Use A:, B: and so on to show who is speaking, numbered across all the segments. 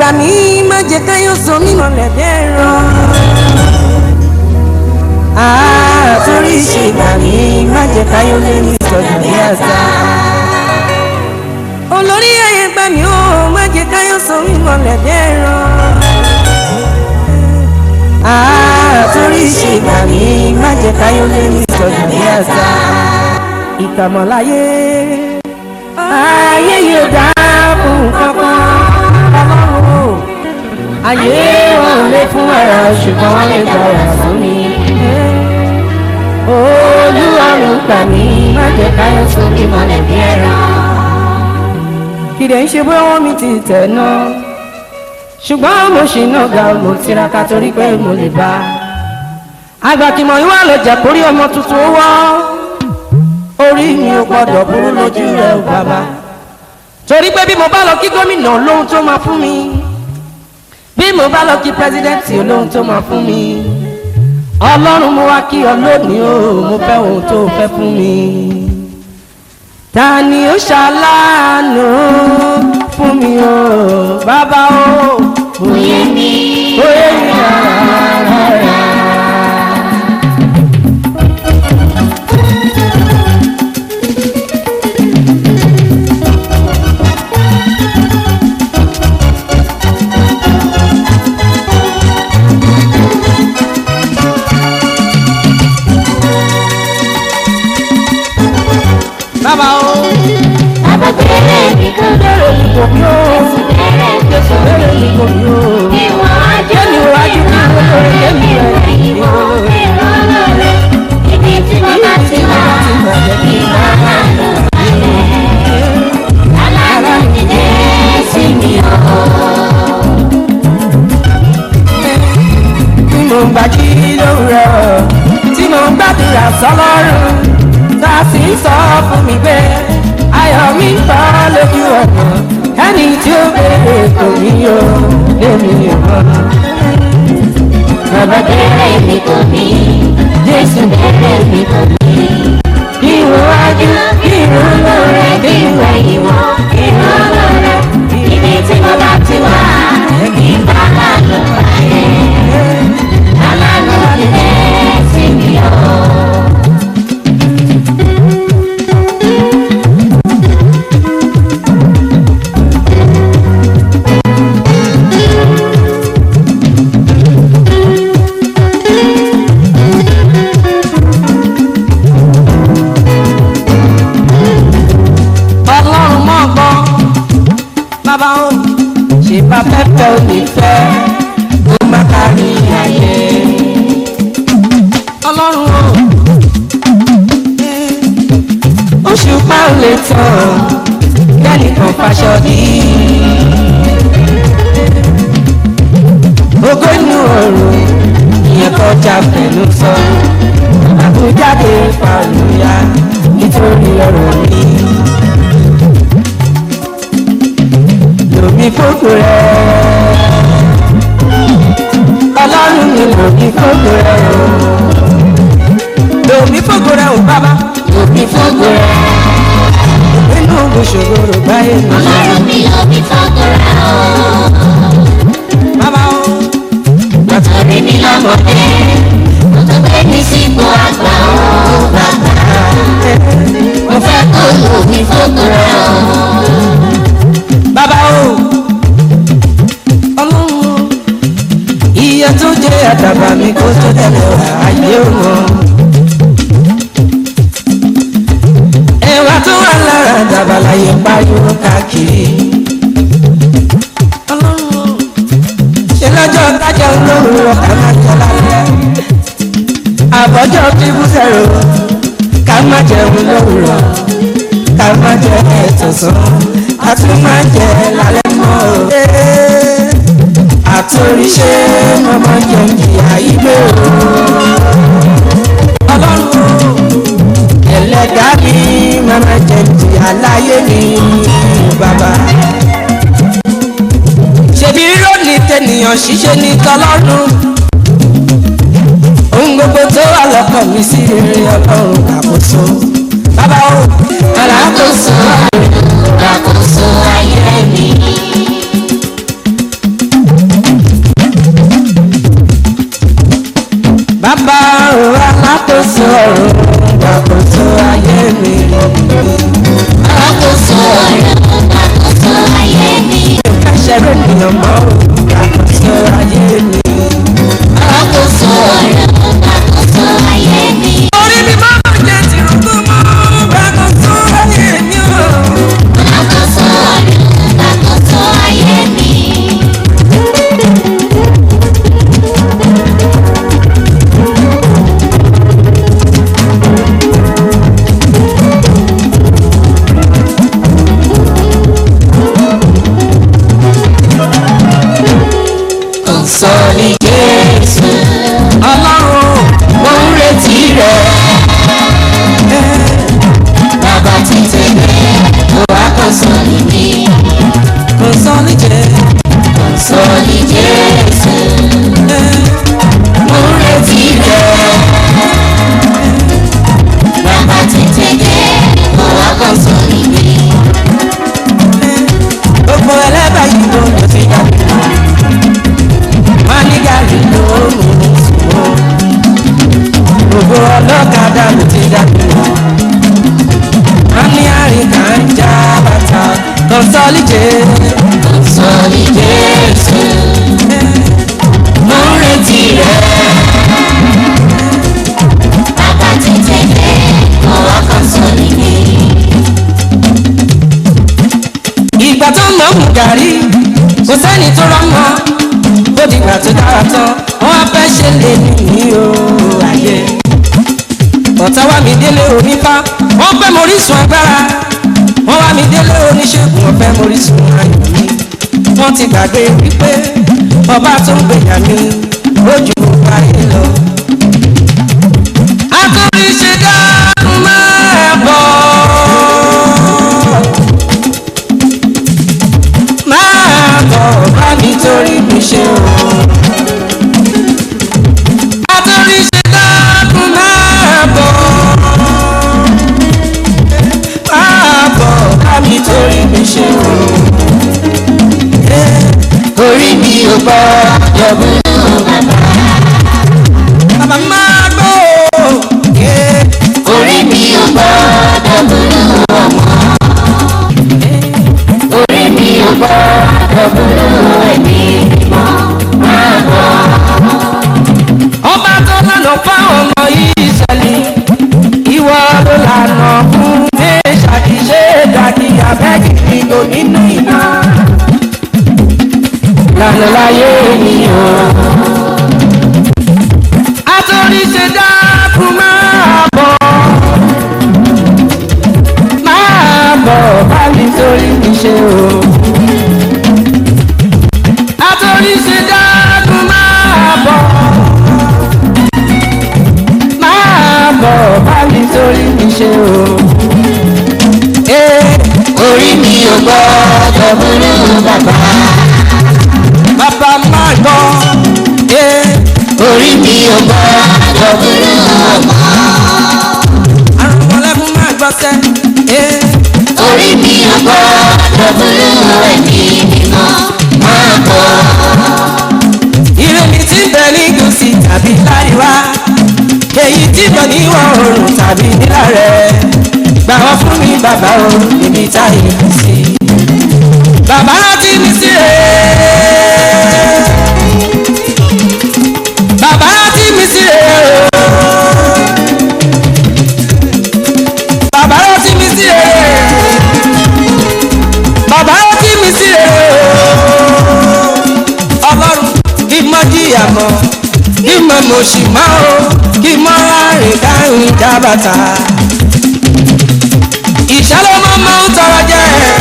A: gbà mí má jẹ́ káyọ̀ sọ mí mọ̀lẹ́ bẹ́ẹ̀ rán. àtúrí ṣe gbà mí má jẹ́ káyọ̀ lé mi sọ̀dọ̀ ní àṣà. olórí ayé gbà mí ó má jẹ́ káyọ̀ sọ mí mọ̀lẹ́ bẹ́ẹ̀ rán. àtúrí ṣe gbà mí má jẹ́ káyọ̀ lé mi sọ̀dọ̀ ní àṣà. ìkàmọ̀láyé ayé yóò dá fún kankan ọlọ́run o ayé wọn lè fún ara ṣùgbọ́n wọ́n lè gba ọ̀rọ̀ fún mi. olúwarùn gbà mí má jẹ́ káyọ̀ sókè mọ́lẹ̀ bí ẹran. kìdẹ̀ ń ṣe bóyá wọ́n mi ti tẹ̀ náà ṣùgbọ́n mo ṣì náà ga mo tiraka torí pé mo lè bá àgbàkìmọ̀ yìí wà lọ jẹ́ kórí ọmọ tuntun wọ́ orí mi ò gbọ́dọ̀ burú lójú rẹ̀ ò bàbá torí pé bí mo bá lọ kí gómìnà lóhun tó máa fún mi bí mo bá lọ kí pírẹsidẹ́ǹtì olóhun tó máa fún mi ọlọ́run mo wá kí ọ lónìí o mo fẹ́ ohun tó fẹ́ fún mi. ta ni ó ṣàlànà fún mi o bàbá o
B: Oyè mi,
A: oyè mi rárá. bàbá o
B: bàbá bẹ̀rẹ̀ mi kò
A: bẹ̀rẹ̀ mi kò bí o
B: Jésù bẹ̀rẹ̀ mi kò
A: bẹ̀rẹ̀ mi kò bí o.
B: Ìwọ̀n ajọ́
A: Kémi wájú kí n lóore kémi rẹ̀
B: ìwọ̀n ìrànlọ́rẹ́. Ibi tí mo bá ti wà, ìwọ̀n àlọ́ balẹ̀. Aláàánú mi dé sí mi o.
A: tí mo ń gbàjí lówùrọ̀ tí mo ń gbàdúrà sọlọ́run tá a sì ń sọ fún mi pé ayọ̀ mi ń bọ́ lójú ọ̀nà ẹni tí ó béèrè kò ní yó lémi mọ́.
B: Bàbá bẹ̀rẹ̀ mi kò ní, Jésù bẹ̀rẹ̀ mi kò ní.
A: ìwọ̀n wájú ìwọ̀n lóore
B: Ìrànlọ́rẹ́ kí ìwẹ̀ ìwọ̀n ìrànlọ́rẹ́. Ibi tí mo bá ti wà, ìbá lánàá balẹ̀. Aláàánú mi dé sí mi o.
A: ọlọ́run mọ̀ gbọ́ bàbá o ṣe bá fẹ́fẹ́ ò ní fẹ́ ó má kárí ayé ọlọ́run o oṣù pa ò lè tán kẹ́nìkan faṣọ dí ogó inú ọ̀run ìyẹn kọjá pẹ̀lú sọ àbújáde pàlùyà nítorí ọ̀rọ̀ mi. lòmí fókò rẹ̀ ọlọ́run mi lòmí fókò rẹ̀ o lòmí fókò rẹ̀ o bàbá lòmí fókò rẹ̀ inú gbòṣòro báyé mi
B: Ọlọ́run mi ò bí fọ́kùnrin o.
A: bàbá o
B: Nítorí mi lọ́mọdé, mo tó gbé mi sípò àgbà o bàbá. Mo fẹ́ kó lù mí fọ́kùnrin o.
A: bàbá o ọlọ́run o iye tó jẹ́ àdàbà mi kó tó tẹ̀lé wá ayé wọn. ẹwà tó wà lára àdàbà láyé pariwo káàkiri. ọlọ́run o ṣe lọ́jọ́ tájà olóhùn ọkà máa jẹ lálẹ́. àbọ̀jọ́ bíbú sẹ̀rọ ká má jẹun lówùrọ̀ ká má jẹ ẹ̀tọ̀sán a tún má jẹ lálẹ́ mọ́ o. àtòríṣe mọ́mọ́ jẹun jìyà ìgbé o. ọlọ́run o ẹlẹ́dàá mi mọ́mọ́ jẹun jìyà láyé mi bàbá. ṣèbí rírọ́ọ̀lì tẹnìyàn ṣiṣẹ́ ní tọlọ́run ohun gbogbo tó wà lọ́kàn mi sí rere ọlọ́run àkóso bàbá o
B: Alákòóso àrùn, àkóso ayé mi. Àkóso ọ̀rọ̀ àkóso ayé mi.
A: Ẹ̀ṣẹ̀ rẹ̀ nìyàn mọ́ àkóso ayé mi.
B: Àkóso ọ̀rọ̀ àkóso ayé mi.
A: Orí mi máa ń jẹ́ tìrúkú mọ́ àkóso ayé mi o.
B: Àkóso ọ̀rọ̀ àkóso ayé mi. Kọ̀ǹsọ̀lì Jésù.
A: Ọlọ́run
B: Mo ń retí rẹ̀. Bàbá ti tẹ̀lé. Mo wá kọ̀ǹsọ̀lì mi.
A: kò sọ níjẹ́.
B: Kọ̀ǹsọ̀lì Jésù. Mo ń retí rẹ̀. Bàbá ti tẹ̀lé. Mo wá kọ̀ǹsọ̀lì mi.
A: Gbogbo ẹlẹ́bàá yìí ló lọ sí dàbí lọ. Wọ́n ní gàrí ló mú mi sùn o. Gbogbo ọlọ́kadà ló ti dàbí lọ. Wọ́n ní àríkà ń já bàtà. Kọ̀ǹsọ́lì jẹ́.
B: Kọ̀ǹsọ̀lì Jésù. Mo ń retí rẹ̀. Bàbá ti tẹ̀lé. Mo wá kọ̀ǹsọ̀lì mi.
A: ìgbà tó ń lọ mú gàrí kò sẹ́ni tó rọ́mọ bó dìgbà tó dára tán wọ́n á fẹ́ ṣe lè ní o ayé ọ̀tá wá mi délé onífá wọ́n fẹ́ morísun agbára wọ́n wá mi délé oníṣègùn wọ́n fẹ́ morísun ayọ̀ mi wọ́n ti gbàgbé wípé ọba tó ń gbèjà mi lójú ayé lọ. akọrin ṣe dákun máa bọ̀ máa bọ̀ bá mi torí mi ṣe o. Àtòrí ṣe dákun máa bọ̀. Máa bọ̀ bá mi torí mi ṣe o.
B: Orí mi ò gbọ́ yọ̀bùnú bàbá.
A: Bàbá máa gbọ́ o.
B: Orí mi ò gbọ́ yọ̀bùnú ọmọ. Orí mi ò gbọ́ yọ̀bùnú ẹ̀mí mímọ́. Máa bọ̀.
A: Ọba tó lànà fáwọn ọmọ Ísírẹ́lì. Ìwọ ló lànà fún Mẹ́ṣàkì ṣe dàbí abẹ́kì nínú nínú iná. Lànà láyé mi o. Àtòrí ṣe dákun máa bọ̀. Máa bọ̀ bá mi torí mi ṣe o. Àtòrí ṣe dákun máa bọ̀. Máa bọ̀ bá mi torí mi ṣe o. Ee,
B: Orí mi ò gbọ́ yọ̀bùnú bàbá.
A: bàbá máa gbọ́. Ee,
B: Orí mi ò gbọ́ yọ̀bùnú ọmọ.
A: àrùn mọ̀lẹ́kùn máa gbọ́ sẹ́. Ee,
B: Orí mi ò gbọ́ yọ̀bùnú ẹ̀mí mímọ́. Máa bọ̀.
A: ire mi ti bẹ ní gúúsì tàbí láríwá. Èyí tí bọ̀ ní ìwọ̀ oòrùn tàbí nílà rẹ̀. Gbà wọ́n fún mi bàbá o, níbi táyé mi sí. Bàbá rántí mi sí rẹ̀. Bàbá rántí mi sí rẹ̀. Bàbá rántí mi sí rẹ̀. Bàbá rántí mi sí rẹ̀. Ọlọ́run kí mọ́ jìyà mọ́ kí mọ́ mo sì mọ́ o kí mọ́ rárẹ̀ káyìn jábàtà. Ìṣàlọ́mọ́ máa ń tọrọ jẹ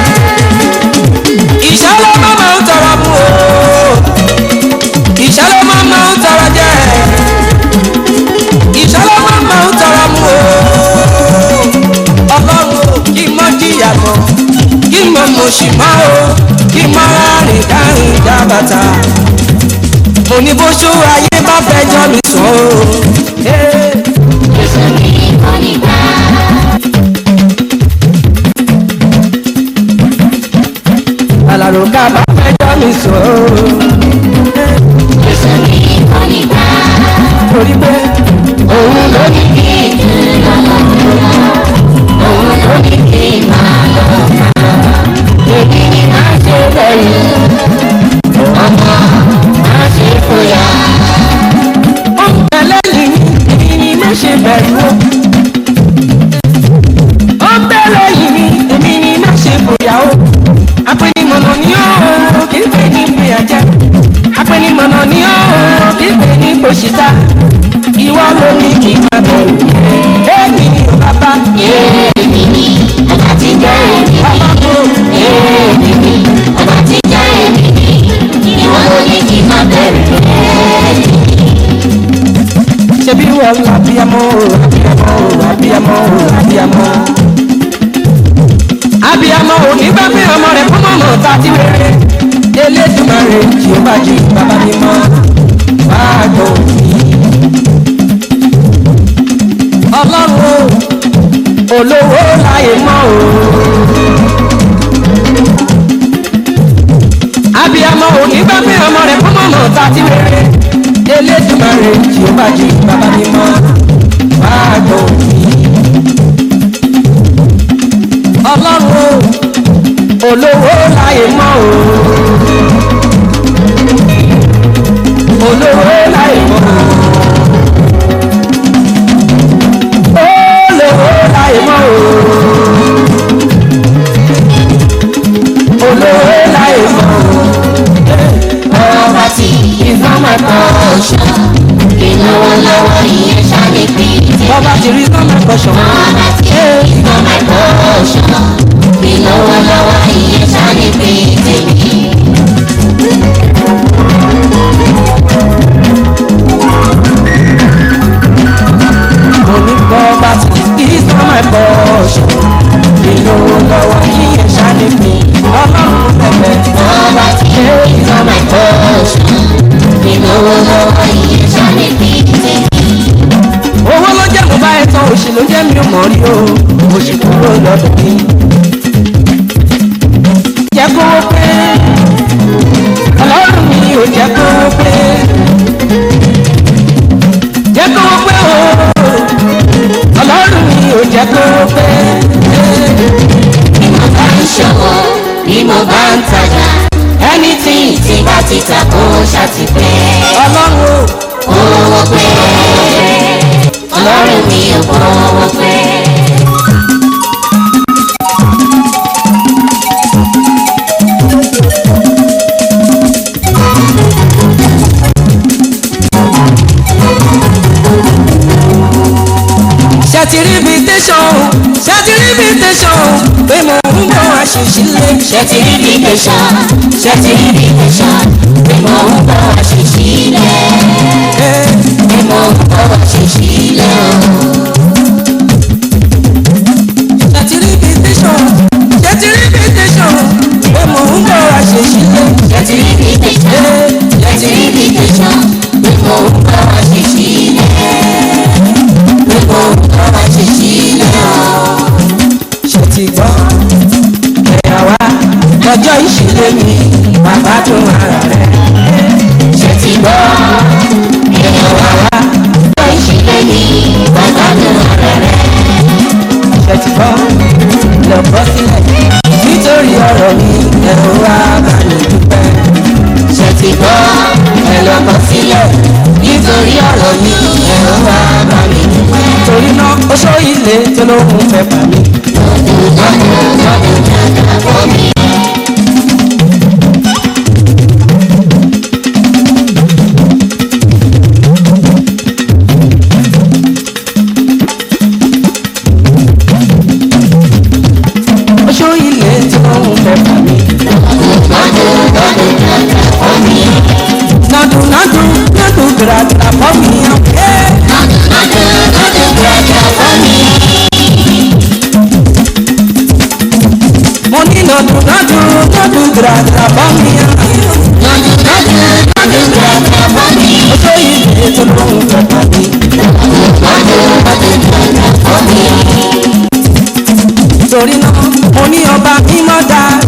A: ìṣàlọ́mọ́ máa ń tọrọ mú o ìṣàlọ́mọ́ máa ń tọrọ jẹ ìṣàlọ́mọ́ máa ń tọrọ mú o Ọlọ́run o, kí mọ́ jìyà mọ́ kí mọ́ mo sì mọ́ o kí mọ́ rárẹ̀ káyìn jábàtà mo ní bó ṣó ayé bá fẹjọ́ mi sùn o. Hey.
B: Jésù ní ìkọ́nìgbà.
A: alárò ká bá fẹjọ́ mi sùn o.
B: Jésù ní ìkọ́nìgbà.
A: torí pé
B: Òun ló ní kí ìdúró lọ́wọ́. Òun
A: abiyamọ òní bá pé ọmọ rẹ̀ fún mọ̀mọ́ ta ti wéré elédùmarè tí ó bá jí bàbá mi mọ́ wàá gbọ́ òní. ọlọ́run o olówó láyé mọ́ o. abiyamọ òní bá pé ọmọ rẹ̀ fún mọ̀mọ́ ta ti wéré elédùmarè tí ó bá jí bàbá mi mọ́ wàá gbọ́ òní. ọlọ́run o olówó láyé mọ́ o. olówó láyé mọ́ o. olówó láyé mọ́ o. olówó láyé mọ́ o.
B: ọba tí ìfọ́mọ̀ kan ọ̀ṣọ́ ìnáwó lọ́wọ́ ìyẹn ṣáde pé
A: bọ́bá ti rí sọ́mọ́ ẹ̀kọ́ṣọ́.
B: ọba tí ìfọ́mọ̀ kan ọ̀ṣọ́ ìnáwó lọ́wọ́ ìyẹn ṣáde pé tèmi.
A: mo ní bọ́bá ti rí sọ́mọ́ ẹ̀kọ́ṣọ́. ìlówó lọ́wọ́ yíyẹn ṣáde pé ọlọ́run bẹ̀bẹ̀.
B: ọba tí ìfọ́mọ̀ kan ọ̀ṣọ́ ìnáwó lọ́wọ́ ìyẹn ṣáde pé tèmi.
A: owó ló jẹ́ mo bá ẹ tán òṣì ló jẹ́ mi ò mọ̀ rí o òṣì kúrò lọ́dọ̀ mi. jẹ́ kówó pé ọlọ́run mi ò jẹ́ kówó pé jẹ́ kówó pé o ọlọ́run mi ò jẹ́ kówó pé
B: bí mo bá ń ṣòwò bí mo bá ń tajà anything tí bá ti ta kó ṣàtìpẹ́.
A: ọlọ́run o
B: owó pé ọlọ́run mi ò kọ́ owó pé.
A: ṣètìrí bíi tẹ̀sán ṣètìrí bíi tẹ̀sán pé mo ń bọ̀ àṣìṣe lé.
B: ṣètì rí bí tẹ̀sán ṣètì rí bí tẹ̀sán pé mo ń bọ̀ àṣìṣe ilẹ̀ pé mo ń bọ̀ àṣìṣe ilẹ̀ o.
A: ṣètìrí bíi tẹ̀sán ṣètìrí bíi tẹ̀sán pé mo ń bọ̀ àṣìṣe lé.
B: ṣètì rí bí tẹ̀sán ṣètì rí bí tẹ̀sán pé mo ń bọ̀ àṣìṣe ilẹ̀ pé mo ń bọ̀ àṣìṣe ilẹ̀ o.
A: ṣe ti gbọ́ ẹ̀yà wá lọ́jọ́ ìṣẹ̀lẹ̀ mi bàbá tó ara rẹ̀
B: ṣètì gbọ́ ẹ̀yọ̀ wá wá lọ ìṣẹ̀lẹ̀ yìí bàbá mi ọ̀rẹ́ rẹ̀.
A: ṣe ti gbọ́ lọ bọ́ sílẹ̀ nítorí ọ̀rọ̀ mi ẹ̀rọ wa bá mi dúpẹ́
B: ṣètì gbọ́ ẹ lọ́kọ̀ sílẹ̀ nítorí ọ̀rọ̀ mi ẹ̀rọ wá bá mi dúpẹ́.
A: torí náà ó ṣó ilé tó lóhùn fẹ́ bà mí
B: lọ́dún lọ́dún lọ́dún dáadáa fún mi.
A: ó ṣó ilé tó lóhùn fẹ́ bà mí
B: lọ́dún lọ́dún dáadáa fún mi.
A: nádùn nádùn nádùn gbàgbà fọ́ mi ọ̀kẹ́.
B: lọ́dún lọ́dún lọ́dún dáadáa fún mi.
A: mo ní nádùn nádùn nádùn gbàgbà fọ́ mi ọ̀kẹ́.
B: lọ́dún lọ́dún lọ́dún dáadáa fún mi.
A: ó ṣó ilé tó lóhùn fẹ́ bà mí.
B: lọ́dún lọ́dún dáadáa fún mi.
A: torí náà mo ní ọba mímọ́ dáa